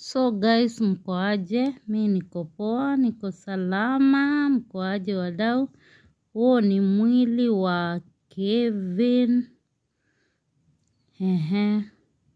So guys, mko aje? Mi niko poa, niko salama. Mko aje wadau? Huo ni mwili wa Kevin. Ehe,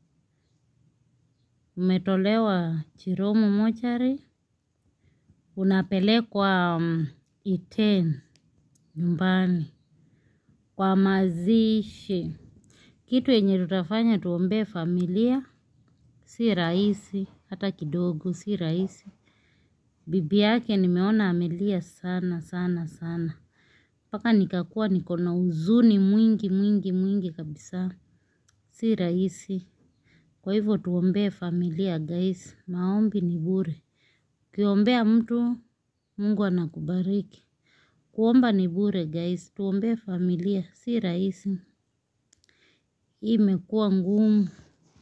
umetolewa Chiromo mochari, unapelekwa um, Iten nyumbani kwa mazishi. Kitu yenye tutafanya tuombee familia, si rahisi hata kidogo, si rahisi. Bibi yake nimeona amelia sana sana sana, mpaka nikakuwa niko na huzuni mwingi mwingi mwingi kabisa, si rahisi. Kwa hivyo tuombee familia guys, maombi ni bure. Ukiombea mtu, Mungu anakubariki. Kuomba ni bure guys, tuombee familia, si rahisi. Hii imekuwa ngumu.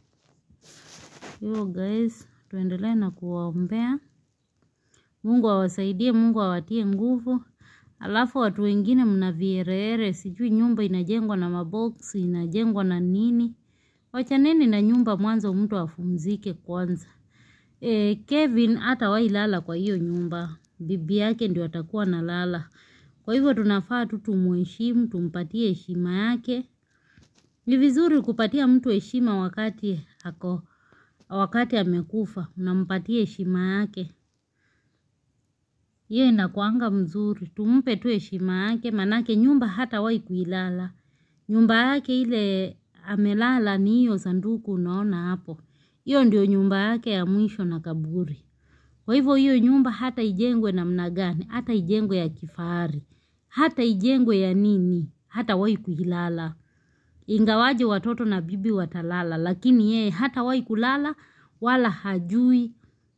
Hivyo guys, tuendelee na kuwaombea. Mungu awasaidie, Mungu awatie nguvu. Alafu watu wengine mna viereere, sijui nyumba inajengwa na maboksi, inajengwa na nini. Wachaneni na nyumba mwanzo mtu apumzike kwanza. E, Kevin hatawahi lala kwa hiyo nyumba. Bibi yake ndio atakuwa analala. Kwa hivyo tunafaa tu tumuheshimu, tumpatie heshima yake. Ni vizuri kupatia mtu heshima wakati ako wakati amekufa, unampatia heshima yake. Hiyo inakuanga mzuri, tumpe tu heshima yake, manake nyumba hatawahi kuilala. Nyumba yake ile amelala ni hiyo sanduku unaona hapo. Hiyo ndio nyumba yake ya mwisho na kaburi. Kwa hivyo hiyo nyumba hata ijengwe namna gani, hata ijengwe ya kifahari, hata ijengwe ya nini, hatawahi kuilala. Ingawaje watoto na bibi watalala, lakini yeye hatawahi kulala wala hajui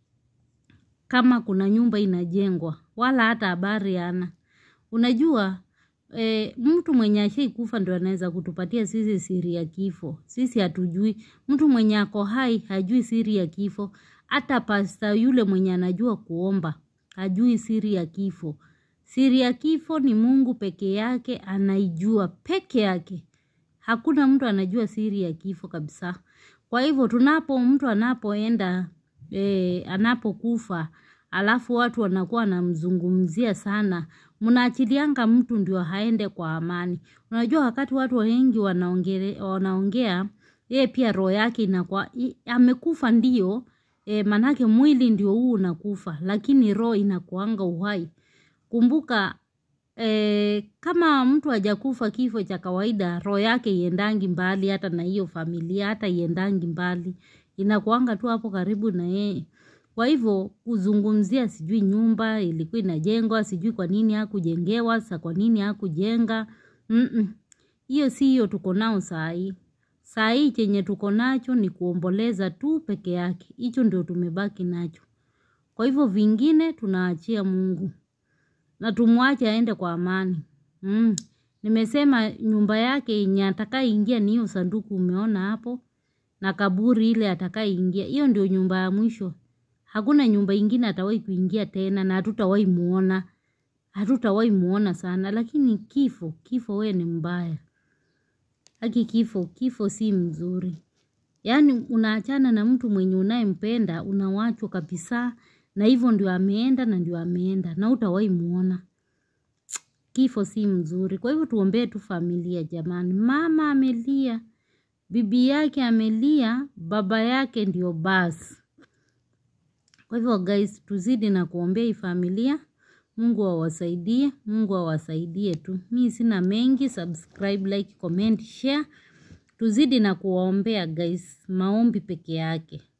kama kuna nyumba inajengwa, wala hata habari hana. Unajua, e, mtu mwenye ashaikufa ndio anaweza kutupatia sisi siri ya kifo. Sisi hatujui, mtu mwenye ako hai hajui siri ya kifo. Hata pasta yule mwenye anajua kuomba, hajui siri ya kifo. Siri ya kifo ni Mungu peke yake anaijua peke yake. Hakuna mtu anajua siri ya kifo kabisa. Kwa hivyo tunapo mtu anapoenda e, anapokufa alafu watu wanakuwa wanamzungumzia sana, mnaachilianga mtu ndio haende kwa amani. Unajua wakati watu wengi wanaongea, wanaongea yeye pia roho yake inakuwa amekufa ndio e, manake mwili ndio huu unakufa, lakini roho inakuanga uhai. Kumbuka e, kama mtu hajakufa kifo cha kawaida, roho yake iendangi mbali hata na hiyo familia, hata iendangi mbali, inakuanga tu hapo karibu na yeye. Kwa hivyo kuzungumzia sijui nyumba ilikuwa inajengwa, sijui kwa nini hakujengewa, sa kwa nini hakujenga. Hiyo si hiyo tuko nao saa hii. Saa hii chenye tuko nacho ni kuomboleza tu peke yake. Hicho ndio tumebaki nacho. Kwa hivyo vingine tunaachia Mungu. Na tumwache aende kwa amani. Mm. Nimesema nyumba yake yenye atakayoingia ni hiyo sanduku umeona hapo. Na kaburi ile atakayoingia. Hiyo ndio nyumba ya mwisho. Hakuna nyumba ingine atawahi kuingia tena na hatutawahi muona. Hatutawahi muona sana. Lakini kifo, kifo we ni mbaya. Haki kifo, kifo si mzuri. Yaani unaachana na mtu mwenye unayempenda, unawachwa kabisa, na hivyo ndio ameenda na ndio ameenda, na hutawahi muona. Kifo si mzuri. Kwa hivyo tuombee tu familia jamani. Mama amelia, bibi yake amelia, baba yake ndio basi. Kwa hivyo guys, tuzidi na kuombea hii familia. Mungu awasaidie, Mungu awasaidie tu. Mi sina mengi, subscribe, like, comment, share. Tuzidi na kuwaombea guys, maombi peke yake.